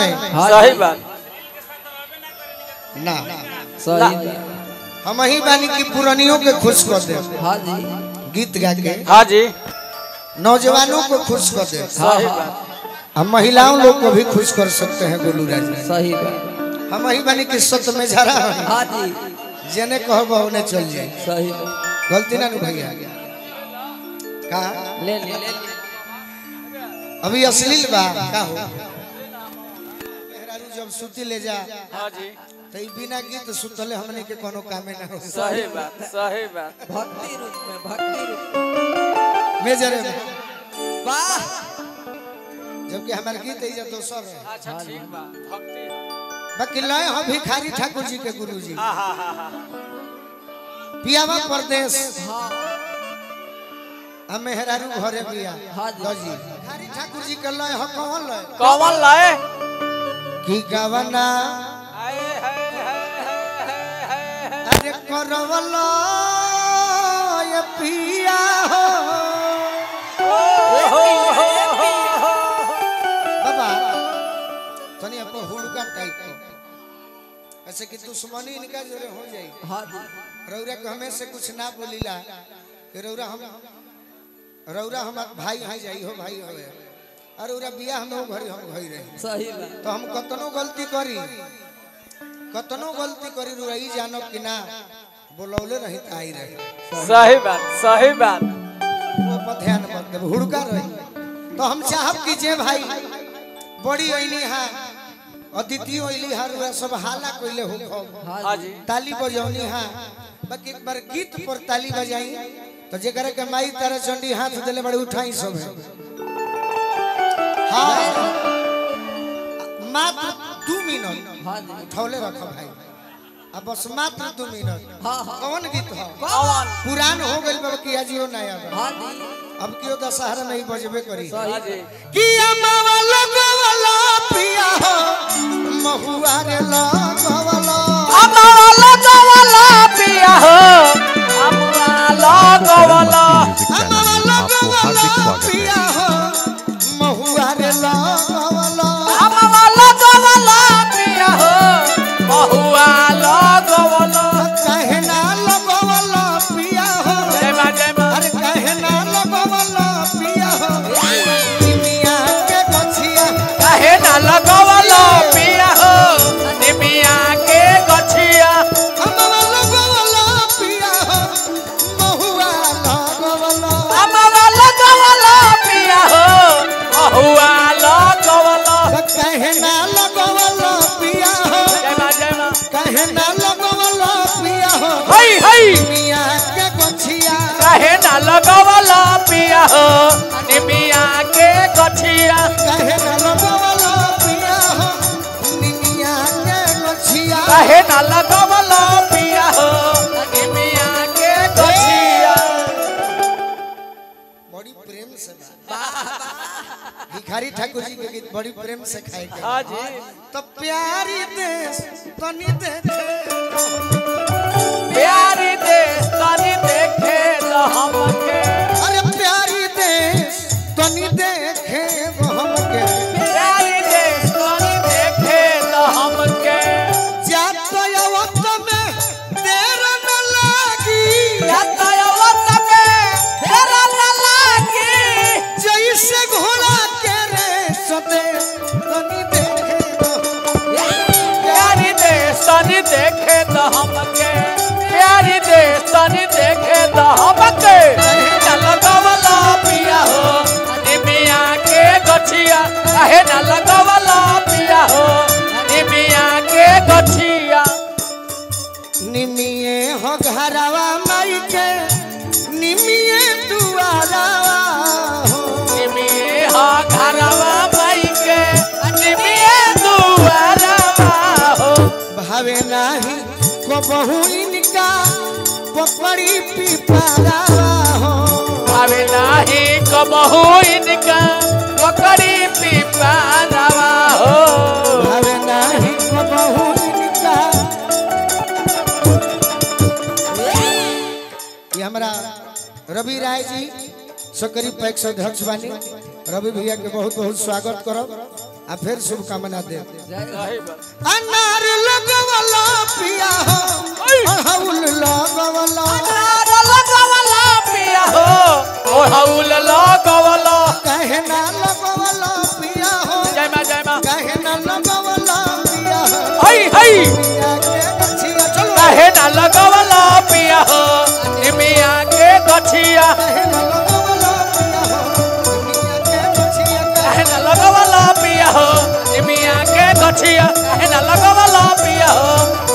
में सही बात ना सही बात। हम ही बानी की पुरानियों के खुश कर दे हाँ जी गीत गा के हाँ जी नौजवानों को खुश कर दे सही बात हम महिलाओं लोग को भी खुश कर सकते हैं गोलू राज सही बात हम ही बानी की सत में झरा है हाँ जी जेने कहब ओने चल जाए सही बात गलती ना नु भैया का ले ले ले ले। अभी अश्लील बा का हो मेहरारू जब सुती ले जा हाँ जी तो ई बिना गीत सुतले हमने के कोनो कामे ना हो सही बात सही बात भक्ति रूप में भक्ति रूप मेजर में वाह जबकि हमारे गीत है तो सब है अच्छा ठीक बा भक्ति बाकी लय हम भिखारी ठाकुर जी के गुरु जी हाँ हाँ हाँ हाँ पियावा प्रदेश हाँ हम मेहरारू घरे बिया हाँ जी। दजी भिखारी ठाकुर जी के लय हम कौन लय कौन लाए की गवना हाय हाय हाय हाय हाय हाय अरे करवलो ये पिया हो बाबा तनी आपको हुड़का टाइप को ऐसे कि दुश्मनी इनका जोरे हो जाई हाँ जी रौरा के हमें से कुछ ना बोलीला कि रौरा हम रौरा हम भाई हैं जाई हो भाई हो और रौरा बियाह में वो घरी हम घई रही सही बात तो हम कतनो गलती करी कतनो गलती करी रौरा ई जानो कि ना बोलौले रही त आई रही सही बात सही बात वो पर ध्यान मत देब हुड़का रही तो हम चाहब कि जे भाई बड़ी अइली हा अदिति अइली हा रौरा सब हाला कइले हो खूब। हाँ जी ताली बजौनी हाँ बाकी एक बार गीत पर ताली बजाई तो जेकरा के माई तारा चंडी हाथ देले बड़े उठाई सब है हाँ मात्र दू मिनट हाँ जी उठौले रख भाई अब बस मात्र दू मिनट हाँ हाँ कौन गीत हो कौन पुरान हो गइल बाबा किया जियो नया बा। हाँ जी अब क्यों दशहरा नहीं बजबे करी हाँ जी किया मावा लगवला पिया हो महुआ रे लगवला हमारा लगवाला पिया हो हमारा लगवाला हमारा लगवाला पिया हो बहुआ लगवाला जय मां जय मां कहे ना लगवाला पिया हो निमिया के गछिया हमारा लगवाला पिया हो बहुआ लगवाला कहना लगवला पिया हो जय मां जय मां कहना लगवला पिया हो हई हई मिया के गछिया कहे ना लगवाला पिया हो निमिया के गछिया कहना लगवला पिया हो निमिया के गछिया कहे ना लगवाला पिया हो निमिया के गछिया बड़ी प्रेम से बा। भिखारी ठाकुर जी के गीत बड़ी प्रेम से खाए के हाँ जी तो प्यारी देश तनी देखे प्यारी देश तनी देखे तो हमके अरे प्यारी देश तनी देखे वो हमके प्यारी देश तनी देखे तो हमके जात अवत में देर न लागी यातायात में तेरा न लागी जैसे घोड़ा के रे सते तनी देखे वो प्यारी देश तनी देखे तो हमके प्यारी देश तनी देखे तो हमके न लगवला पिया हो निमिया के गछिया कहे न लगवला पिया हो निमिया के गछिया निमिये हो घरवा माई के निमिये दुआरवा हो निमिये हा घरवा माई के निमिये दुआरवा हो भावे नाही को बहु इनका पकड़ी पिपारा हो भावे नाही कबहू इनका पकड़ी पिपारवा हो भावे नाही को बहु इनका ये हमारा रवि राय जी सकरी पैक्स अध्यक्ष बानी रवि भैया के बहुत बहुत स्वागत करब आ फिर शुभकामना दे सही बात अनार लगवला पिया हो अड़हुल लगवला अनार लगवला पिया हो ओढ़ौल लगवला कहे ना लगवला पिया हो जय मां जय मां कहे ना लगवला पिया हो हई हई पिया के गछिया चलो काहे ना लगवला पिया हो निमिया के गछिया कहे ना लगवला पिया हो पिया के गछिया काहे ना लगवला पिया हो निमिया के गछिया काहे ना लगवला पिया हो